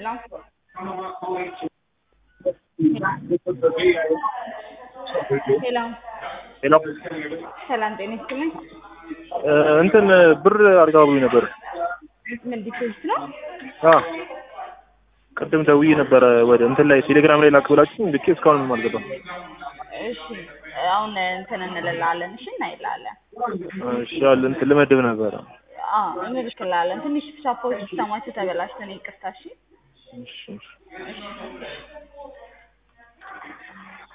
ሄሎ ሄሎ ሄሎ ሰላም ጤና ይስጥልኝ። እንትን ብር አድርጋብኝ ነበር። ምን ዲፖዚት ነው? አ ቅድም ደውዬ ነበረ ወደ እንትን ላይ ቴሌግራም ላይ ላክ ብላችሁ ልኬ እስካሁን ምንም አልገባም። እሺ አሁን እንትን እንልላለን። እሺ እናይላለን። እሺ ያለ እንትን ልመድብ ነበረ። አዎ እንልክላለን። ትንሽ ሳፖርት ሲስተማችሁ ተበላሽተን ይቅርታ። እሺ እሺ እሺ። እሺ